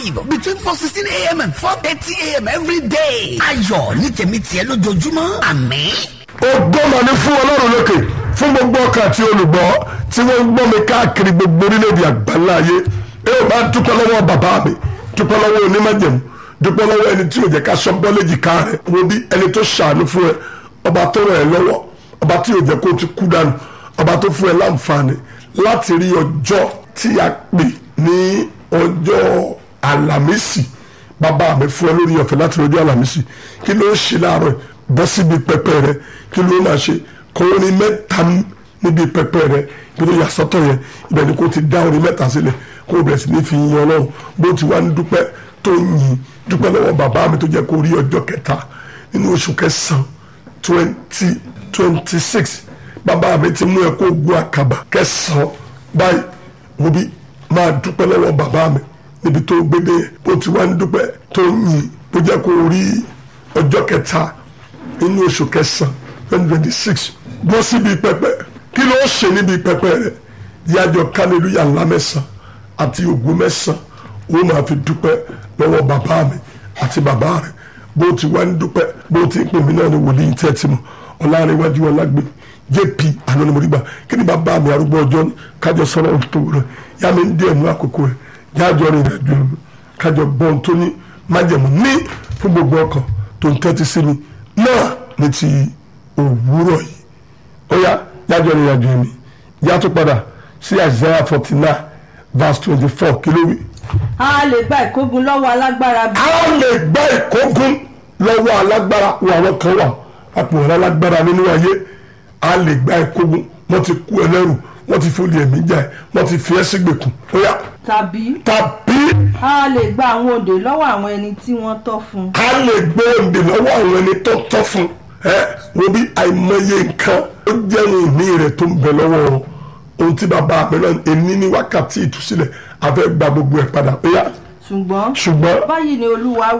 live between four sixteen a.m. and four thirty a.m. every day. ayọ̀ ní tèmi tiẹ̀ lójoojúmọ́ àmín. ògo mà ní fún ọlọ́run lókè fún gbogbo ọkàn àti olùgbọ́ tí wọ́n ń gbọ́ mi káàkiri gbogbo orílẹ̀-èdè àgbáńlá ayé ẹ ò bá dúpẹ́ lọ́wọ́ bàbá mi dúpẹ́ lọ́wọ́ onímọ̀jẹ̀mú dúpẹ́ lọ́wọ́ ẹni tí ò jẹ́ ká sọ bọ́lẹ́jì ká rẹ̀ wo bí ẹni tó ṣàánú fún ẹ ọba tó rẹ̀ ẹ́ lọ́wọ́ ọba tí ò jẹ́ kó o ti kú dànù ọba tó fún ẹ láǹfààní láti rí ọjọ́ tí a pè ní ọjọ́ àlàmísì bàbá mi fún ẹ lórí ọ̀fẹ́ láti rí ọjọ́ àlàmísì kí ló ń ṣe láàárọ̀ yìí? bọ́ síbi pẹpẹ rẹ kí ló máa ṣe kọ́ orin mẹ́ta níbi pẹpẹ rẹ kí ló yà sọ́tọ̀ yẹn ibẹ̀ ni kò ti dá orin mẹ́ta sílẹ̀ kó o bẹ̀rẹ̀ sí ní fi yin ọlọ́run bó ti wá ń dúpẹ́ tó ń yin dúpẹ́ lọ́wọ́ bàbá mi tó jẹ́ kó rí ọjọ́ kẹta nínú oṣù kẹsàn-án twenty twenty six bàbá mi ti mú ẹ kó gun àkàbà kẹsàn-án báyìí wo bí máa dúpẹ́ lọ́wọ́ bàbá mi níbi tó gbédè yẹn bó ti wá ń dúpẹ́ tó ń yin bó jẹ́ kó rí ọjọ́ kẹta nínú oṣù kẹsàn twenty twenty six bọ́ síbi pẹpẹ kí ló ṣe níbi pẹpẹ rẹ yájọ kálílúyà ńlá mẹ́sàn àti ògùn mẹ́sàn ó máa fi dúpẹ́ lọ́wọ́ bàbá mi àti bàbá rẹ bó ti wá ń dúpẹ́ bó ti ń pè mí náà ní wòlíì tẹ́ ti mọ̀ ọ̀làrẹ̀wájú ọ̀làgbé jp anonimoriba kí ni bàbá mi arúgbó ọjọ́ ní kájọ sọ̀rọ̀ ohun tó rẹ̀ yá mi ń dé ẹ̀mú àkókò rẹ̀ jájọ rìn ìrìnàjò kájọ gbọ́n tó ní májẹ̀mú ní fún gbogbo ọkàn tó ń tẹ́tí sí mi náà ní ti òwúrọ̀ yìí ó yá jájọ rìn ìrìnàjò mi yá tó padà sí Isaiah forty nine verse twenty four kí ló wí. a lè gba ìkógun lọ́wọ́ alágbára bí. a lè gbá ìkógun lọ́wọ́ alágbára wo àwọn kan wà àpò ọ̀rọ̀ alágbára nínú ayé a lè gbá ìkógun wọ́n ti kú ẹlẹ́rù wọ́n ti fòlì ẹ̀mí jà ẹ̀ wọ́n ti fi ẹ́ sígbèkùn ó yá tàbí tàbí a lè gba àwọn òǹdè lọ́wọ́ àwọn ẹni tí wọ́n tọ́ fún. a lè gbé òǹdè lọ́wọ́ àwọn ẹni tó tọ́ fún ẹ wo bí àìmọye nǹkan ó jẹ́ ìní rẹ̀ tó ń bẹ lọ́wọ́ wọn ohun tí bàbá mi náà ẹni ní wákàtí ìtúsílẹ̀ a fẹ́ gba gbogbo ẹ̀ padà ó yá ṣùgbọ́n ṣùgbọ́n báyìí ni olúwa